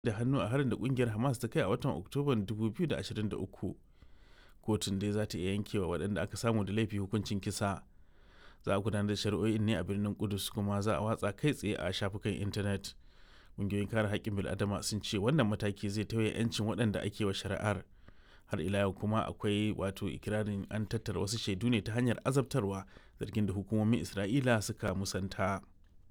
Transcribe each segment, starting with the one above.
da hannu a harin da kungiyar Hamas ta kai a watan Oktoban 2023. Kotun dai za ta iya yankewa waɗanda aka samu da laifi hukuncin kisa. Za a gudanar da shari'o'in ne a birnin Kudus kuma za a watsa kai tsaye a shafukan intanet. Ƙungiyoyin kare haƙƙin bil'adama sun ce wannan mataki zai tauye 'yancin waɗanda ake wa shari'ar. Har ila yau kuma akwai wato ikirarin an tattara wasu shaidu ne ta hanyar azabtarwa zargin da hukumomin Isra'ila suka musanta.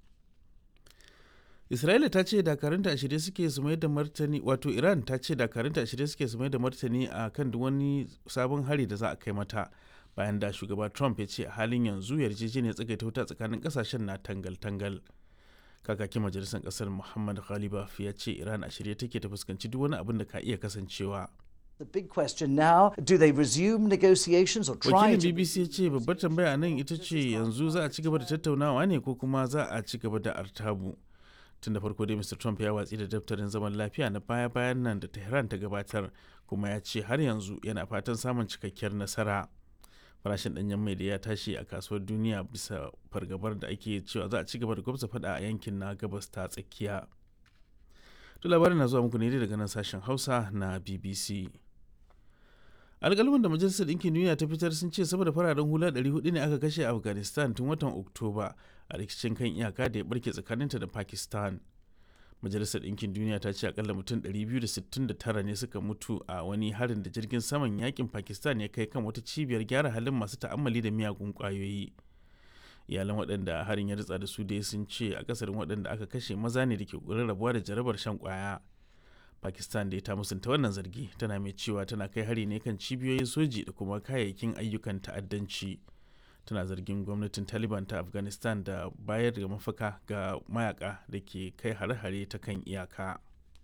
Isra'ila ta ce dakarunta a shirye suke su mai da martani wato Iran ta ce dakarunta a shirye suke su mai da martani a kan duk wani sabon hari da za a kai mata bayan da shugaba Trump ya ce a halin yanzu yarjejeniyar tsagaita wuta tsakanin kasashen na tangal-tangal. Kakakin majalisar kasar Muhammad Ghalibaf ya ce Iran a shirye take ta fuskanci duk wani abin da ka iya kasancewa. The big question now, do they resume negotiations or try Wakilin to BBC ya ce babbar tambaya nan ita ce yanzu za a ci gaba da tattaunawa ne ko kuma za a ci gaba da artabu. tun da farko dai mr trump ya watsi da daftarin zaman lafiya na baya-bayan nan da tehran ta gabatar kuma ya ce har yanzu yana fatan samun cikakkiyar nasara farashin danyen mai da ya tashi a kasuwar duniya bisa fargabar da ake cewa za a ci gaba da gwamza fada a yankin na gabas ta tsakiya to labarin na zuwa muku ne daga nan sashen hausa na bbc alƙalman da majalisar ɗinkin duniya ta fitar sun ce sama da fararen hula 400 ne aka kashe a afghanistan tun watan oktoba a rikicin kan iyaka da ya barke tsakaninta da pakistan majalisar ɗinkin duniya ta ce akalla mutum 269 ne suka mutu a wani harin da jirgin saman yakin pakistan ya kai kan wata cibiyar gyara halin masu ta'ammali da miyagun ƙwayoyi iyalan waɗanda harin ya ritsa da su dai sun ce akasarin waɗanda aka kashe maza ne da ke ƙoƙarin rabuwa da jarabar shan ƙwaya pakistan da ta musanta wannan zargi tana mai cewa tana kai hari ne kan cibiyoyin soji da kuma kayayyakin ayyukan ta'addanci tana zargin gwamnatin taliban ta afghanistan da bayar da mafaka ga mayaka da ke kai hare-hare ta kan iyaka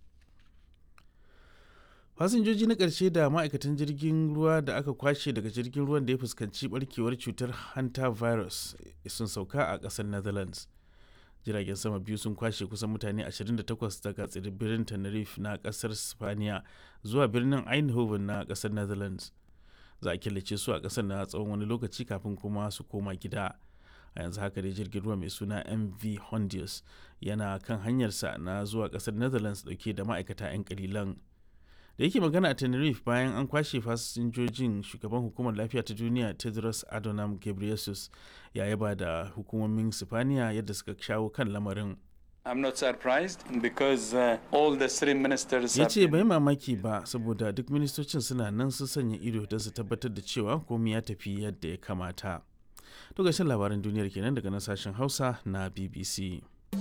fasinjoji na ƙarshe da ma'aikatan jirgin ruwa da aka kwashe daga jirgin ruwan da ya fuskanci barkewar cutar hanta virus sun sauka a ƙasar netherlands jiragen sama biyu sun kwashe kusan mutane 28 daga tsibirin tenerife na kasar spaniya zuwa birnin eindhoven na kasar netherlands za a killace su a kasar na tsawon wani lokaci kafin kuma su koma gida a yanzu haka dai jirgin ruwa mai suna mv hondius yana kan hanyarsa na zuwa kasar netherlands dauke da ma'aikata 'yan kalilan da yake magana a tenerife bayan an kwashe fasinjojin shugaban hukumar lafiya ta duniya tedros adhanom ghebreyesus ya yaba da hukumomin sifaniya yadda suka shawo kan lamarin I'm not surprised because uh, all the three ministers ya have ce bai mamaki ba saboda duk ministocin suna nan su sanya ido don su tabbatar da cewa komai ya tafi yadda ya kamata to gashin labaran duniyar kenan daga nan sashen hausa na bbc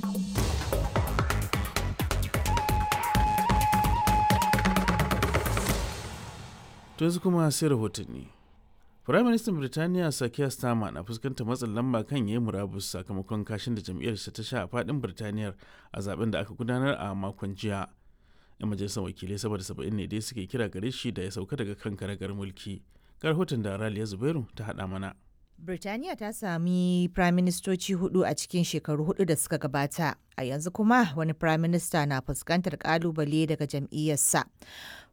To yanzu kuma sai rahotanni. Firaministan Birtaniya Sakiya Starmer na fuskantar matsin lamba kan yayi murabus sakamakon kashin da jam'iyyarsa ta sha a fadin Birtaniyar a zaben da aka gudanar a makon jiya. 'Yan majalisar wakilai saboda saba'in ne dai suke kira gare shi da ya sauka daga kan karagar mulki. Ga rahoton da Raliya Zubairu ta haɗa mana. Birtaniya ta sami firaministoci hudu a cikin shekaru hudu da suka gabata, a yanzu kuma wani firaminista na fuskantar kalubale daga jam'iyyarsa.